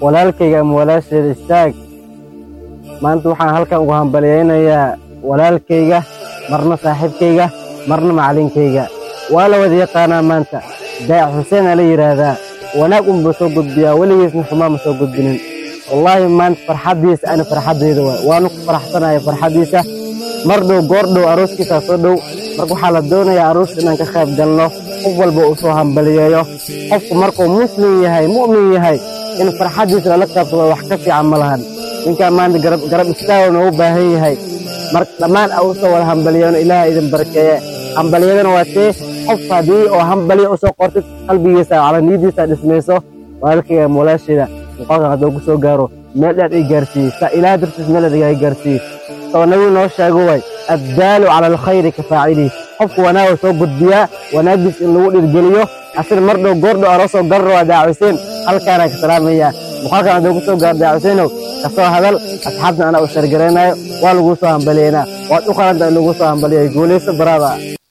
walaalkayga ama walaasheeda istaag maanta waxaan halkan ugu hambalyaynayaa walaalkayga marna saaxiibkayga marna macalinkayga waa la wada yaqaanaa maanta daac xuseenaa la yidhaahdaa wanaag unbuu soo gudbiyaa weligiisna xumaa ma soo gudbinin wallaahi maanta farxaddiisa ana farxaddayda waay waanu ku faraxsanaya farxaddiisa mar dhow goor dhow arooskiisaa soo dhow marka waxaa la doonayaa arooska inaan ka qayb galno qof walba uu soo hambaliyeeyo qofku markuu muslim yahay mu'min yahay in farxaddiisa lala qaybsado wax ka fiican ma lahan ninkaan maanta garab istaago noogu baahan yahay marka dhammaan a u soo wada hambaliyeeno ilaaha idin barakeeye hambaliyadana waa tee qof haddii oo hambaliya u soo qortid qalbigiisa calaniyadiisa dhismayso walaalkayga walaasheeda muuqaalkan hadduu ku soo gaaro meel dheer ii gaarsiiyey saa ilaah dartiis meel dheer igaa gaarsiiyey soo nabigu noo sheego way addaalu cala alkhayri ka faacilihi qofku wanaaga soo gudbiyaa wanaaggiis in lagu dhirgeliyo asina mar dhow goordhow aroosoo garan rabaa daacuseen halkaanaan ka salaamayaa muuqaalkan hadduu ku soo gaaro daacuseenow ka soo hadal asxaabtan anaa u shargaraynayo waa laguu soo hambaliyeynaa waad u qalanta in laguu soo hambaliyo guulayso baraada